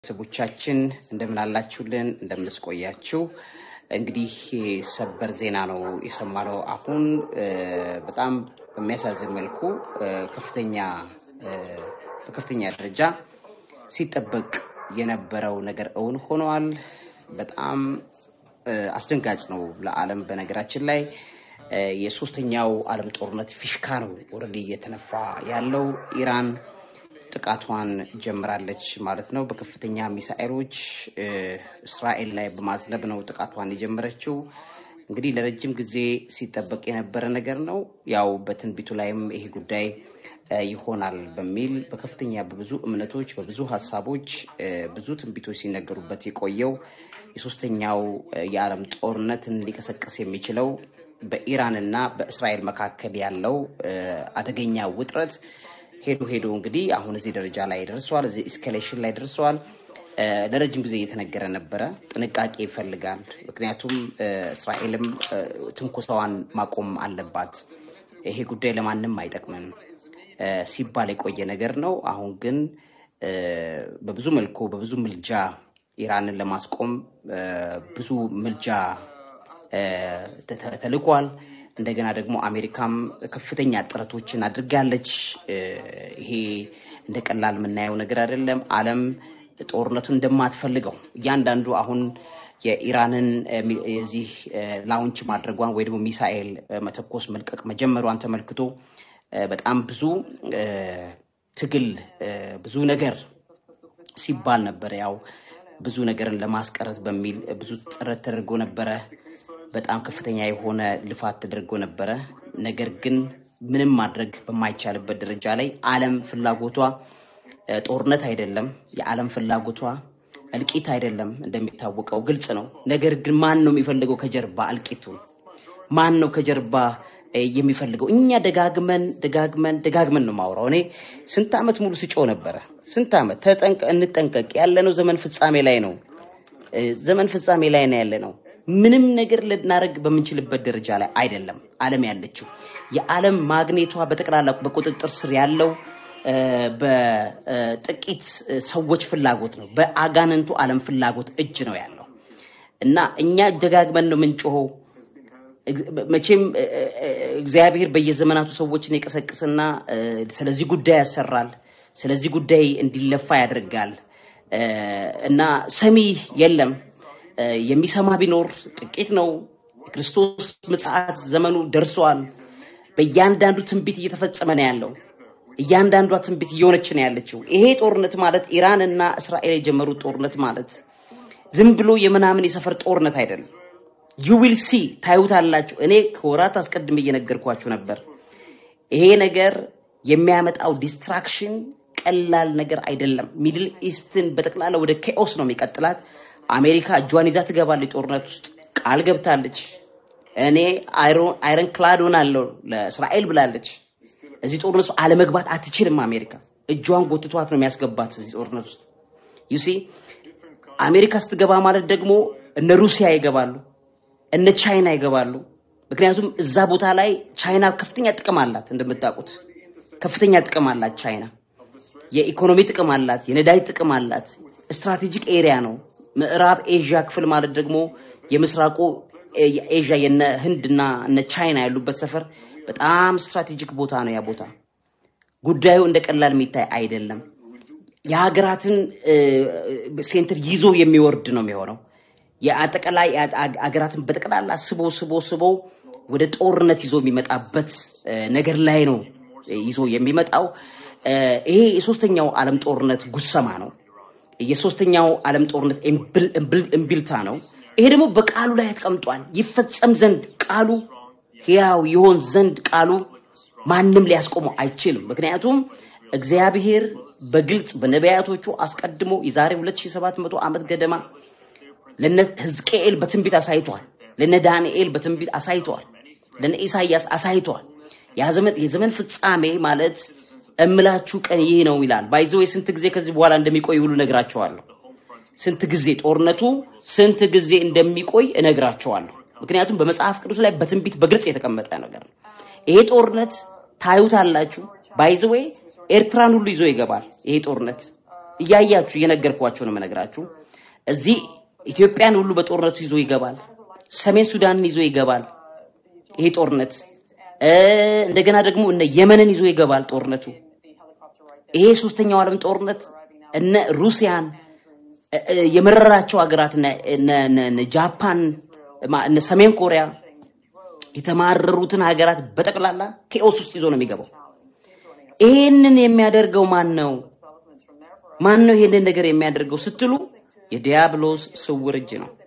ቤተሰቦቻችን እንደምን አላችሁልን? እንደምንስቆያችሁ። እንግዲህ ሰበር ዜና ነው የሰማነው። አሁን በጣም በሚያሳዝን መልኩ ከፍተኛ በከፍተኛ ደረጃ ሲጠበቅ የነበረው ነገር እውን ሆኗል። በጣም አስደንጋጭ ነው ለዓለም። በነገራችን ላይ የሶስተኛው ዓለም ጦርነት ፊሽካ ነው ኦልሬዲ እየተነፋ ያለው ኢራን ጥቃቷን ጀምራለች ማለት ነው። በከፍተኛ ሚሳኤሎች እስራኤል ላይ በማዝነብ ነው ጥቃቷን የጀመረችው። እንግዲህ ለረጅም ጊዜ ሲጠበቅ የነበረ ነገር ነው። ያው በትንቢቱ ላይም ይሄ ጉዳይ ይሆናል በሚል በከፍተኛ በብዙ እምነቶች በብዙ ሀሳቦች ብዙ ትንቢቶች ሲነገሩበት የቆየው የሶስተኛው የዓለም ጦርነትን ሊቀሰቅስ የሚችለው በኢራን እና በእስራኤል መካከል ያለው አደገኛ ውጥረት ሄዶ ሄዶ እንግዲህ አሁን እዚህ ደረጃ ላይ ደርሰዋል። እዚህ ኤስካሌሽን ላይ ደርሰዋል። ለረጅም ጊዜ እየተነገረ ነበረ። ጥንቃቄ ይፈልጋል። ምክንያቱም እስራኤልም ትንኮሳዋን ማቆም አለባት፣ ይሄ ጉዳይ ለማንም አይጠቅምም ሲባል የቆየ ነገር ነው። አሁን ግን በብዙ መልኩ በብዙ ምልጃ ኢራንን ለማስቆም ብዙ ምልጃ ተልኳል። እንደገና ደግሞ አሜሪካም ከፍተኛ ጥረቶችን አድርጋለች። ይሄ እንደ ቀላል የምናየው ነገር አይደለም። ዓለም ጦርነቱን እንደማትፈልገው እያንዳንዱ አሁን የኢራንን የዚህ ላውንች ማድረጓን ወይ ደግሞ ሚሳኤል መተኮስ መልቀቅ መጀመሯን ተመልክቶ በጣም ብዙ ትግል ብዙ ነገር ሲባል ነበረ። ያው ብዙ ነገርን ለማስቀረት በሚል ብዙ ጥረት ተደርጎ ነበረ። በጣም ከፍተኛ የሆነ ልፋት ተደርጎ ነበረ። ነገር ግን ምንም ማድረግ በማይቻልበት ደረጃ ላይ ዓለም ፍላጎቷ ጦርነት አይደለም። የዓለም ፍላጎቷ እልቂት አይደለም። እንደሚታወቀው ግልጽ ነው። ነገር ግን ማን ነው የሚፈልገው ከጀርባ እልቂቱን? ማን ነው ከጀርባ የሚፈልገው? እኛ ደጋግመን ደጋግመን ደጋግመን ነው ማውራው። እኔ ስንት ዓመት ሙሉ ስጮ ነበረ። ስንት ዓመት ተጠንቀ እንጠንቀቅ። ያለነው ዘመን ፍጻሜ ላይ ነው። ዘመን ፍጻሜ ላይ ነው ያለነው። ምንም ነገር ልናደርግ በምንችልበት ደረጃ ላይ አይደለም ዓለም ያለችው። የዓለም ማግኔቷ በጠቅላላ በቁጥጥር ስር ያለው በጥቂት ሰዎች ፍላጎት ነው። በአጋንንቱ ዓለም ፍላጎት እጅ ነው ያለው እና እኛ ደጋግመን ነው የምንጮኸው። መቼም እግዚአብሔር በየዘመናቱ ሰዎችን ይቀሰቅስና ስለዚህ ጉዳይ ያሰራል፣ ስለዚህ ጉዳይ እንዲለፋ ያደርጋል እና ሰሚ የለም። የሚሰማ ቢኖር ጥቂት ነው። ክርስቶስ ምጽአት ዘመኑ ደርሷል። በእያንዳንዱ ትንቢት እየተፈጸመ ነው ያለው። እያንዳንዷ ትንቢት እየሆነች ነው ያለችው። ይሄ ጦርነት ማለት ኢራን እና እስራኤል የጀመሩት ጦርነት ማለት ዝም ብሎ የምናምን የሰፈር ጦርነት አይደለም። ዩ ዊል ሲ ታዩታላችሁ። እኔ ከወራት አስቀድሜ እየነገርኳችሁ ነበር። ይሄ ነገር የሚያመጣው ዲስትራክሽን ቀላል ነገር አይደለም። ሚድል ኢስትን በጠቅላላ ወደ ኬኦስ ነው የሚቀጥላት። አሜሪካ እጇን ይዛ ትገባለች ጦርነት ውስጥ ቃል ገብታለች። እኔ አይረን ክላድ ሆናለሁ ለእስራኤል ብላለች። እዚህ ጦርነት ውስጥ አለመግባት አትችልም። አሜሪካ እጇን ጎትቷት ነው የሚያስገባት እዚህ ጦርነት ውስጥ ዩሲ አሜሪካ ስትገባ ማለት ደግሞ እነ ሩሲያ ይገባሉ፣ እነ ቻይና ይገባሉ። ምክንያቱም እዛ ቦታ ላይ ቻይና ከፍተኛ ጥቅም አላት። እንደምታውቁት ከፍተኛ ጥቅም አላት ቻይና። የኢኮኖሚ ጥቅም አላት፣ የነዳጅ ጥቅም አላት። ስትራቴጂክ ኤሪያ ነው። ምዕራብ ኤዥያ ክፍል ማለት ደግሞ የምስራቁ ኤዥያ የነ ህንድና እነ ቻይና ያሉበት ሰፈር በጣም ስትራቴጂክ ቦታ ነው። ያ ቦታ ጉዳዩ እንደ ቀላል የሚታይ አይደለም። የሀገራትን ሴንተር ይዞ የሚወርድ ነው የሚሆነው። የአጠቃላይ ሀገራትን በጠቅላላ ስቦ ስቦ ስቦ ወደ ጦርነት ይዞ የሚመጣበት ነገር ላይ ነው ይዞ የሚመጣው። ይሄ የሶስተኛው ዓለም ጦርነት ጉሰማ ነው። የሶስተኛው ዓለም ጦርነት እምቢልታ ነው። ይሄ ደግሞ በቃሉ ላይ ተቀምጧል። ይፈጸም ዘንድ ቃሉ ሕያው ይሆን ዘንድ ቃሉ ማንም ሊያስቆመው አይችልም። ምክንያቱም እግዚአብሔር በግልጽ በነቢያቶቹ አስቀድሞ የዛሬ 2700 ዓመት ገደማ ለነ ሕዝቅኤል በትንቢት አሳይቷል። ለነ ዳንኤል በትንቢት አሳይቷል። ለነ ኢሳይያስ አሳይቷል። የዘመን ፍጻሜ ማለት እምላችሁ ቀን ይህ ነው ይላል። ባይዘው ስንት ጊዜ ከዚህ በኋላ እንደሚቆይ ሁሉ እነግራቸዋለሁ። ስንት ጊዜ ጦርነቱ ስንት ጊዜ እንደሚቆይ እነግራቸዋለሁ። ምክንያቱም በመጽሐፍ ቅዱስ ላይ በትንቢት በግልጽ የተቀመጠ ነገር ነው። ይሄ ጦርነት ታዩታላችሁ። ባይዘዌ ኤርትራን ሁሉ ይዞ ይገባል። ይሄ ጦርነት እያያችሁ እየነገርኳችሁ ነው የምነግራችሁ። እዚህ ኢትዮጵያን ሁሉ በጦርነቱ ይዞ ይገባል። ሰሜን ሱዳንን ይዞ ይገባል። ይሄ ጦርነት እ፣ እንደገና ደግሞ እነ የመንን ይዞ ይገባል ጦርነቱ። ይሄ ሶስተኛው ዓለም ጦርነት እነ ሩሲያን እ፣ እ፣ የመረራቸው ሀገራት እነ እነ- እነ- እነ ጃፓን ማ- እነ ሰሜን ኮሪያ የተማረሩትን ሀገራት በጠቅላላ ኬኦስ ውስጥ ይዞ ነው የሚገባው። ይሄንን የሚያደርገው ማን ነው? ማን ነው ይሄንን ነገር የሚያደርገው ስትሉ የዲያብሎስ ስውር እጅ ነው።